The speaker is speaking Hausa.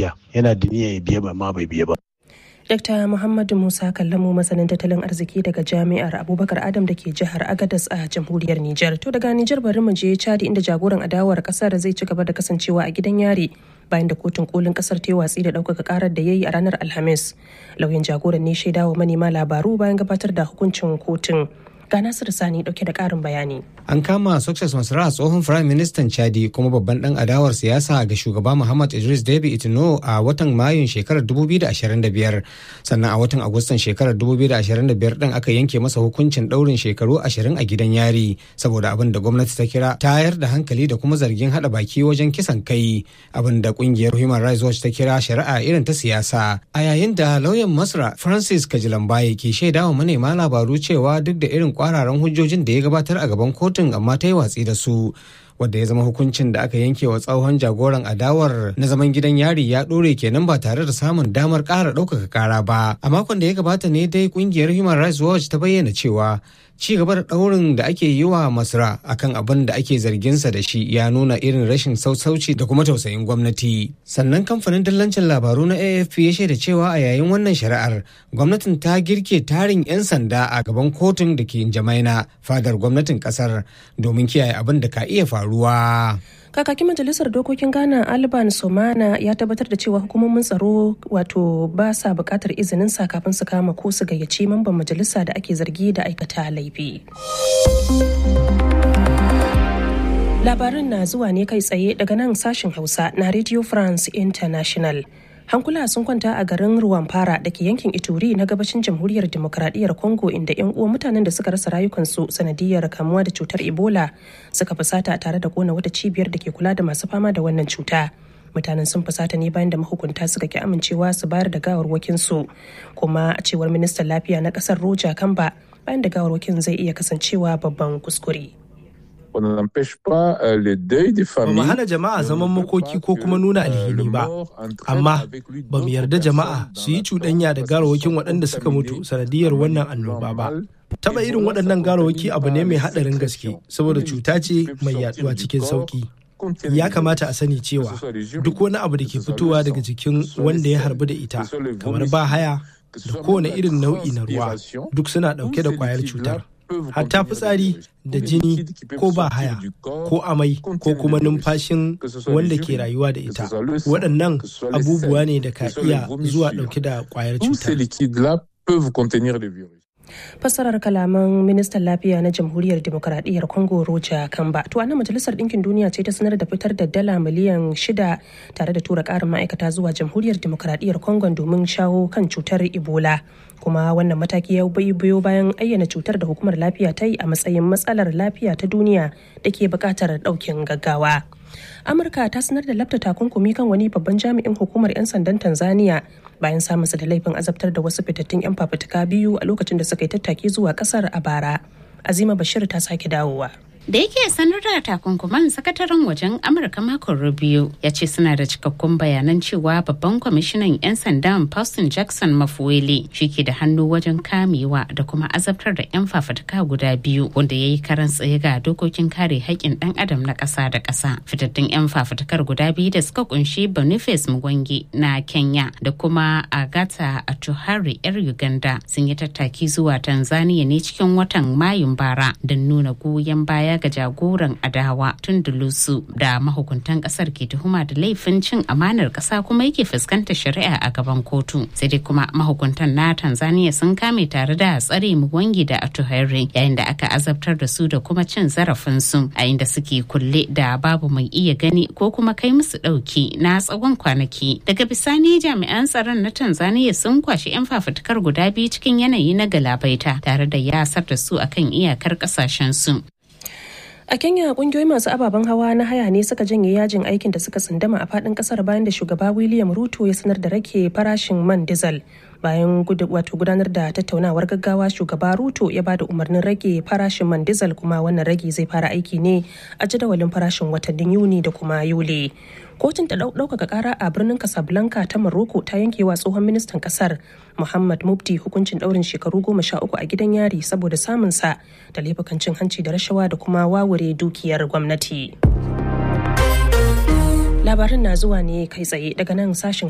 biya yana da niyya ya biya ba ma bai biya ba Dr. Muhammadu Musa Kallamu masanin tattalin arziki daga Jami'ar Abubakar Adam da ke jihar Agadas a jamhuriyar Nijar. To daga Nijar bari mu je Chadi inda jagoran adawar kasar zai ci gaba da kasancewa a gidan yari bayan da kotun kolin kasar ta yi watsi da ɗaukaka karar da ya yi a ranar Alhamis. Lauyan jagoran ne shaidawa manema labaru bayan gabatar da hukuncin kotun. Ga Nasiru Sani dauke da ƙarin bayani. An kama Success Masra tsohon Firayim Ministan Chadi kuma babban dan adawar siyasa ga shugaba Muhammad Idris Deby Itno a watan Mayun shekarar 2025. Sannan a watan Agustan shekarar 2025 din aka yanke masa hukuncin daurin shekaru 20 a gidan yari saboda abin da gwamnati ta kira tayar da hankali da kuma zargin hada baki wajen kisan kai abin da kungiyar Human Rights Watch ta kira shari'a irin ta siyasa. A yayin da lauyan Masra Francis Kajilambaye ke shaidawa manema labaru cewa duk da irin kwararan hujjojin da ya gabatar a gaban kotun amma ta yi watsi da su wadda ya zama hukuncin da aka yanke wa tsohon jagoran adawar na zaman gidan yari ya ɗore kenan ba tare da samun damar ƙara ɗaukaka ƙara ba a makon da ya gabata ne dai ƙungiyar human rights watch ta bayyana cewa ci gaba da ɗaurin da ake yi wa masra akan abin da ake zarginsa da shi ya nuna irin rashin sausauci da kuma tausayin gwamnati sannan kamfanin dillancin labaru na afp ya shaida cewa a yayin wannan shari'ar gwamnatin ta girke tarin 'yan sanda a gaban kotun da ke jamaina fadar gwamnatin kasar domin kiyaye abin da ka iya faruwa kakakin majalisar dokokin ghana alban somana ya tabbatar da cewa hukumomin tsaro wato ba sa bukatar izinin sa kafin su kama ko su gayyaci mamban majalisa da ake zargi da aikata laifi labarin na zuwa ne kai tsaye daga nan sashen hausa na radio france international hankula sun kwanta a garin ruwanfara da ke yankin ituri na gabashin jamhuriyar demokradiyyar congo inda 'yan uwan mutanen da suka rasa rayukansu sanadiyar kamuwa da cutar ebola suka fusata tare da kona wata cibiyar da ke kula da masu fama da wannan cuta mutanen sun fusata ne bayan da mahukunta suka ki amincewa su bayar da gawarwakinsu kuma a cewar ministan lafiya na kasar roja kamba bayan da gawarwakin zai iya kasancewa babban kuskure On n'empêche pas les deuils des Ba mu hana jama'a zaman makoki ko kuma nuna alhini ba, amma ba mu yarda jama'a su yi cuɗanya da garawakin waɗanda suka mutu sanadiyar wannan annoba ba. Taɓa irin waɗannan garawaki abu ne mai haɗarin gaske saboda cuta ce mai yaɗuwa cikin sauƙi. Ya kamata a sani cewa duk wani abu da ke fitowa daga jikin wanda ya harbu da ita, kamar ba haya da kowane irin nau'i na ruwa, duk suna ɗauke da ƙwayar cutar. hatta fitsari da jini ko ba haya ko amai ko kuma numfashin wanda ke rayuwa da ita waɗannan abubuwa ne da ka iya zuwa ɗauke da ƙwayar cutar fassarar kalaman ministan lafiya na jamhuriyar demokuraɗiyyar congo roja kamba to anan majalisar ɗinkin duniya ce ta sanar da fitar da dala miliyan shida tare da tura ƙarin ma'aikata zuwa jamhuriyar demokuraɗiyyar congo domin shawo kan cutar ebola kuma wannan mataki ya biyo bayan ayyana cutar da hukumar lafiya ta yi a matsayin matsalar lafiya ta duniya da ke buƙatar ɗaukin gaggawa amurka ta sanar da lafta takunkumi kan wani babban jami'in hukumar 'yan sandan tanzania bayan samunsa da laifin azabtar da wasu fitattun 'yan fafutuka biyu a lokacin da suka yi tattaki zuwa kasar a bara azima bashir ta sake dawowa da yake sanar da takunkuman sakataren wajen amurka makon rubio ya ce suna da cikakkun bayanan cewa babban kwamishinan 'yan sandan Paustin jackson mafuwele shi ke da hannu wajen kamewa da kuma azabtar da 'yan fafutuka guda biyu wanda ya yi karan tsaye ga dokokin kare haƙƙin ɗan adam na ƙasa da ƙasa fitattun 'yan fafutukar guda biyu da suka kunshi boniface mugwange na kenya da kuma agata atuhari 'yar uganda sun yi tattaki zuwa tanzania ne cikin watan mayun bara don nuna goyon baya ga jagoran adawa tun dulusu da mahukuntan kasar ke tuhuma da laifin cin amanar kasa kuma yake fuskantar shari'a a gaban kotu sai dai kuma mahukuntan na tanzania sun kame tare da tsare muwangi da atuhaire yayin da aka azabtar da su da kuma cin zarafin su a inda suke kulle da babu mai iya gani ko kuma kai musu dauki na tsawon kwanaki daga bisani jami'an tsaron na tanzania sun kwashi 'yan fafutukar guda biyu cikin yanayi na galabaita tare da yasar da su akan iyakar kasashen su A Kenya kungiyoyi masu ababen hawa na haya ne suka janye yajin aikin da suka tsundama a fadin kasar bayan da shugaba William Ruto ya sanar da rake farashin man diesel. Bayan wato gudanar da tattaunawar gaggawa shugaba Ruto ya bada umarnin rage farashin man diesel kuma wannan rage zai fara aiki ne a jadawalin farashin watannin Yuni da kuma Yuli. kotun ta ɗaukaka ƙara a birnin casablanca ta morocco ta yanke wa tsohon ministan ƙasar muhammad mubdi hukuncin ɗaurin shekaru goma sha uku a gidan yari saboda samunsa da laifukan cin hanci da rashawa da kuma wawure dukiyar gwamnati labarin na zuwa ne kai tsaye daga nan sashen